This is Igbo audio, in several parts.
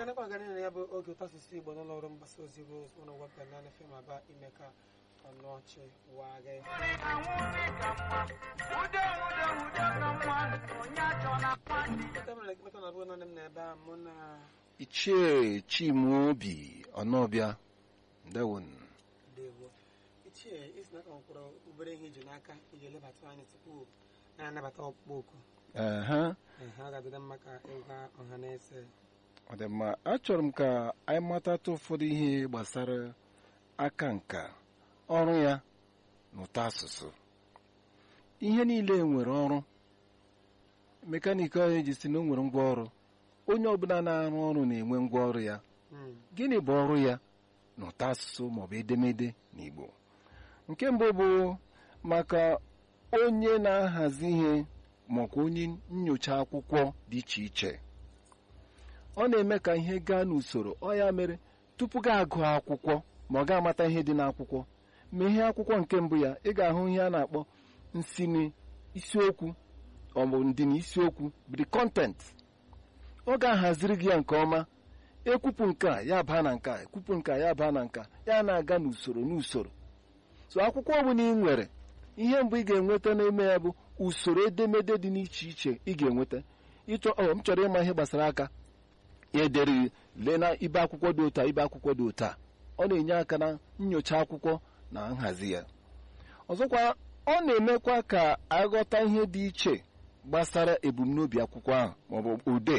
na-anakwa aga na ya bụ oge ụtọ asụsụ igbo n'ụlọ ọrụ mgbasa ozi rose ụlọ wepụ naanị fem aba ime ka ọnụọchị waa gị Ebe m na-ekpekọ na abụghị naanị m na ebe a mụ na ichie chimaobi ọnọbịa ndewon dewo ichie isi n'aka nkwụrụ obere ihe iji n'aka iji elebata anyị tupu na-anabata ọkpụkpọ oku ehe Ehe, ọ ga-adịda mma ka ịgwa ọha na eze ọ dị mma achọrọ m ka anyị matata ụfọdụ ihe gbasara aka nka ọrụ ya na ụtọ asụsụ ihe niile nwere ọrụ mekaniki onye ji si na o nwere ngwa ọrụ onye ọbụla na-arụ ọrụ na-enwe ngwa ọrụ ya Mm, gịnị bụ ọrụ ya na ụtọ asụsụ maọbụ edemede n'Igbo nke mbụ bụ maka onye na-ahazi ihe maọbụ onye nyocha akwụkwọ dị iche iche ọ na-eme ka ihe gaa n'usoro ọ ya mere tupu gị agụ akwụkwọ ma ọ ga-amata ihe dị n'akwụkwọ ma ihe akwụkwọ nke mbụ ya ị ga-ahụ ihe a na-akpọ nsini isiokwu maọbụ ndịna isiokwu bụ the content ọ ga-ahaziri gị ya nke ọma ekwupụ nke a ya baa na nke a ekwupụ nke a ya baa na nke a ya na-aga n'usoro n'usoro so akwụkwọ ọbụla ị nwere ihe mbụ ị ga-enweta n'ime ya bụ usoro edemede dị n'iche iche ị ga-enweta ịchọ ọ m chọrọ ịma ihe gbasara aka ya edere lee na ibe akwụkwọ dị ụta ibe akwụkwọ dị ụta ọ na-enye aka na nyocha akwụkwọ na nhazi ya ọzọkwa ọ na-emekwa ka aghọta ihe dị iche gbasara ebumnobi akwụkwọ ahụ maọbụ ude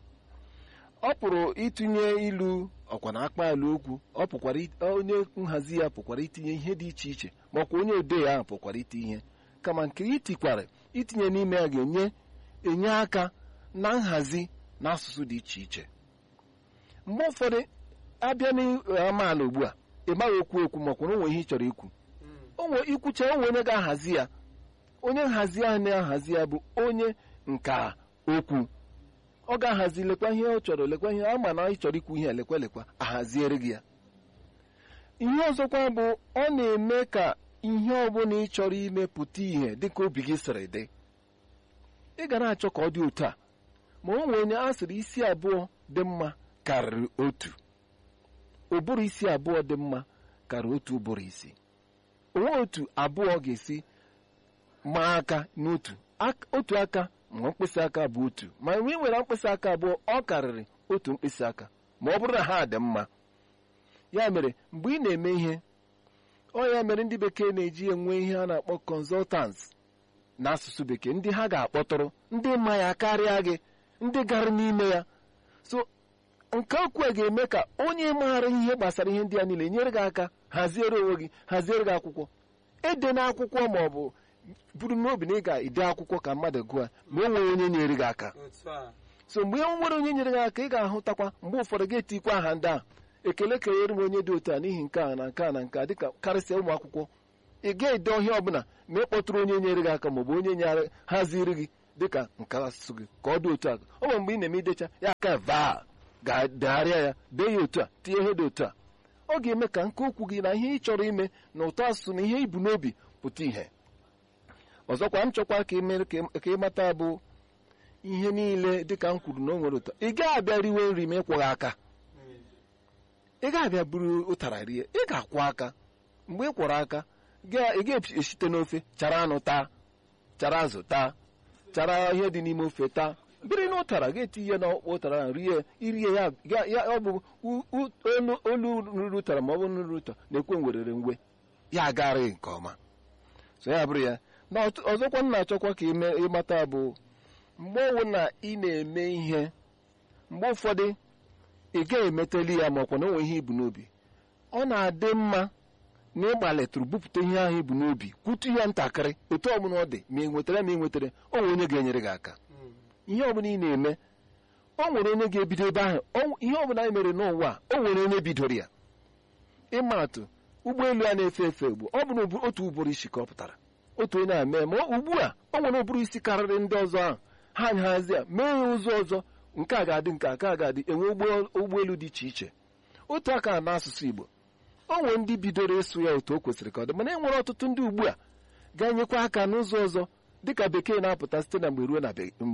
ọ pụrụ itinye ilu ọkwa na akpa ala okwu ọ pụkwara it- onye nhazi ya pụkwara itinye ihe dị iche iche makwa onye odee ahụ pụkwara iti ihe kama nke itikwara itinye n'ime ya ga-enye enye aka na nhazi na asụsụ dị iche iche mgbe ụfọdụ abịa n'amaala ugbu a ị maghị okwu okwu makwa na onwe ihe ị chọrọ ikwu mm, onwe ikwucha onwe onye ga-ahazi ya onye nhazi ahụ na-ahazi ya bụ onye nka okwu ọ ga-ahazi lekwa ihe ọ chọrọ lekwa ihe ama na ị chọrọ ikwu ihe a, lekwa lekwa ahaziere gị ya ihe ọzọkwa bụ ọ na-eme ka ihe ọbụla ị chọrọ ime pụta ihe dịka obi gị sịrị dị ị ga na-achọ ka ọ dị otu a ma o nwere onye a sịrị isi abụọ dị mma karịrị otu ụbụrụ isi abụọ dị mma karịrị otu ụbụrụ isi onwe otu abụọ ga-esi maa aka n'otu Ak- otu aka ma mkpịsị aka bụ otu ma mgbe ị nwere mkpịsị aka abụọ ọ karịrị otu mkpịsị aka ma ọ bụrụ na ha dị mma ya mere mgbe ị na-eme ihe ọ ya mere ndị bekee na-eji enwe ihe a na-akpọ consultants n'asụsụ bekee ndị ha ga-akpọtụrụ ndị mma ya karịa gị ndị gara n'ime ya so nke okwu a ga-eme ka onye maara ihe gbasara ihe ndị a niile nyere gị aka haziere onwe gị haziere gị akwụkwọ ede n'akwụkwọ ma ọ bụ buru n'obi na ị ga-ede akwụkwọ ka mmadụ gụọ ma o nwere onye nyere gị aka otu a so mgbe e nwere onye nyere gị aka ị ga-ahụtakwa mgbe ụfọdụ ga-etikwa aha ndị ahụ ekele kenyere m onye dị otu a n'ihi nke a na nke a na nke a dịka karịsịa ụmụ akwụkwọ ị ga-ede ọhịa ọbụla ma ị kpọtụrụ onye nyere gị aka maọbụ onye nyere haziri gị dịka nke asụsụ gị ka ọ dị otu a ọ bụ mgbe ị na-eme idecha ya aka vaa ga-degharịa ya dee ya otu a tinye ihe dị otu a ọ ga-eme ka nke okwu gị na ihe ị chọrọ ime na ụtọ asụsụ na ihe ibu n'obi pụta ìhè ọzọkwa m chọkwa ka ị mere ka ị mata bụ ihe niile dịka m kwuru na o nwere ụtọ ị gaghị abịa riwe nri ma ịkwụghị aka Mm, ị ga-abịa buru ụtara rie ị ga-akwụ aka mgbe ị kwọrọ aka ga- ị ga-esite n'ofe chara anụ taa chara azụ taa chara ihe dị n'ime ofe taa biri n'ụtara ga-etinye n'ọkpọ ụtara ahụ rie irie ya ga- ya ọ bụ u- u- olu olu ruru ụtara ma ọ bụ nruru ụtọ na-ekwe werere ngwe ya agarịghị nke ọma so ya bụrụ ya na ọtụ- ọzọkwa m na-achọkwa ka ime ịmata bụ mgbe ọwụ na ị na-eme ihe mgbe ụfọdụ ị gaghị emeteli ya makwa na o nwere ihe ibu n'obi ọ na-adị mma na ịgbalitụrụ bupụta ihe ahụ ibu n'obi kwutu ya ntakịrị otu ọbụla ọ dị ma ị nwetara ma ị nwetara o nwere onye ga-enyere gị aka mm, ihe ọbụla ị na-eme o nwere onye ga-ebido ebe ahụ O- ihe ọbụla anyị mere n'ụwa a, o nwere onye bidoro ya ịma atụ ụgbọelu a na-efe efe ugbu ọ bụ na ụbụ- otu ụbụrụ isi ka ọ pụtara otu onye a mee ma ọ- ugbu a o nwere ụbụrụ isi karịrị ndị ọzọ ahụ ha nhazi ya mee ya ụzọ ọzọ nke a ga-adị nke a ka a ga-adị enwe ụgbọ- ụgbọelu dị iche iche otu aka n'asụsụ Igbo o nwere ndị bidoro ịsụ ya otu o kwesịrị ka ọ dị mana e nwere ọtụtụ ndị ugbu a ga-enyekwa aka n'ụzọ ọzọ dịka bekee na-apụta site na mgbe ruo na be- mgbe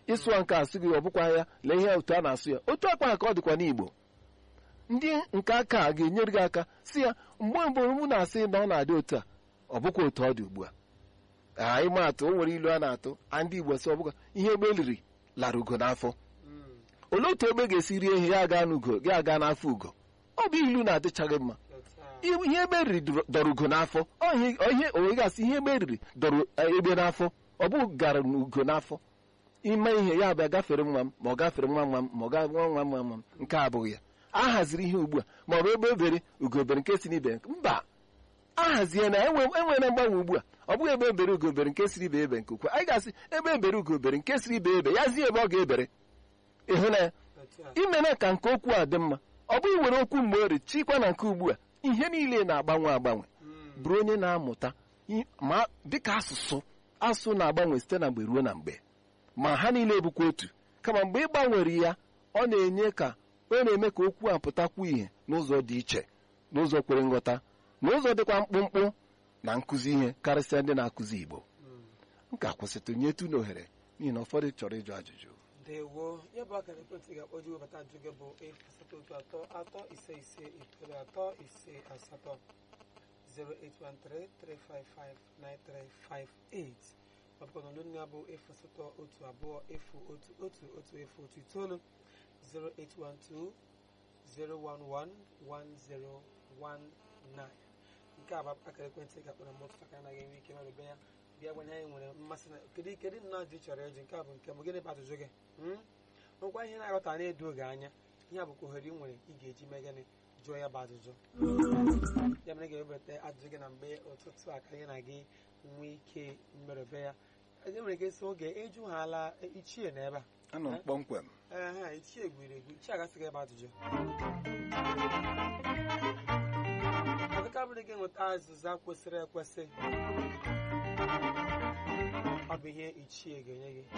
ịsụwa nke asụ gị ọ bụkwa ya lee ihe otu a na-asụ ya otu akpa ka ọ dịkwa n'igbo ndị nke aka a ga-enyere gị aka si ya mgbe mbụ mụ na-asị na ọ na-adị otu a ọ bụkwa otu ọ dị ugbu a a ịma atụ o nwere ilu a na-atụ a ndị igbo sị ọ bụkwa ihe egbe liri lara ugo n'afọ Mm. olee otu egbe ga-esi rie ihe ya aga n'ugo ya aga n'afọ ugo ọ bụ ilu na-adịchaghị mma Otu a. ihe egbe riri dọrọ- dọrọ ugo n'afọ ọ ihe ihe onwe gasị ihe egbe riri dọrọ eh, egbe n'afọ ọ bụ gara n'ugo n'afọ ime ihe ya abịa gafere nwa m ma ọ gafere nwa nwa m ma ọ ga nwa nwa nwa nwa m nke a abụghị ya a haziri ihe ugbu a ma ọ bụ ebe ebere ugobere nke si n'ibe mba a hazie na enwe enwere mgbanwe ugbu a ọ bụghị ebe ebere ugobere nke siri ibe ebe nke ukwu anyị ga-asị ebe ebere ugobere nke siri ibe ebe ya zie ebe ọ ga-ebere ịhụ na ya Otu a. imere ka nke okwu a dị mma ọ bụghị were okwu mgbe ori chikwa na nke ugbu a ihe niile na-agbanwe agbanwe Mm. bụrụ onye na-amụta i- ma dịka asụsụ asụsụ na-agbanwe site na mgbe ruo na mgbe ma ha niile bụkwa otu kama mgbe ị gbanwere ya ọ na-enye ka ọ na-eme ka okwu a pụtakwu ihe n'ụzọ dị iche n'ụzọ kwere nghọta n'ụzọ dịkwa mkpụmkpụ na nkụzi ihe karịsịa ndị na-akụzi Igbo Mm. m ka kwụsịtụ nyetu n'ohere n'ihi na ụfọdụ chọrọ ịjụ ajụjụ ndewo ya bụ akara ekwentị ga-akpọji webata ajụ gị bụ efu asatọ otu atọ atọ ise ise itoolu atọ ise asatọ 08133559358 maọbụ na olu ya bụ efu asatọ otu abụọ efu otu otu otu efu otu itoolu 0812 0111019 nke a bụ akara ekwentị ga-akpọrọ m ọtụtụ aka anaghị enwe ike merube ya bịa gwanye anyị nwere mmasị na kedu kedu nnọọ dị chọrọ eji nke a bụ nke m gịnị bụ ajụjụ gị Hmm? nwekwa ihe na-aghọta na-edo oge anya ihe a bụkwa ohere ị nwere ị ga-eji mee gịnị jụọ ya bụ ajụjụ ya mere ị ga-ewebata ajụjụ gị na mgbe ụtụtụ a ka anyị na gị nwee ike mmerebe ya e nwere ike sị oge ịjụ ha ala ichie na ebe a anọ m kpọmkwem ee ha ichie gwiri egwu ichie agasịghị ebe ajụjụ ọdịka bụrụ gị nweta azịza kwesịrị ekwesị ọ bụ ihe ichie ga-enye gị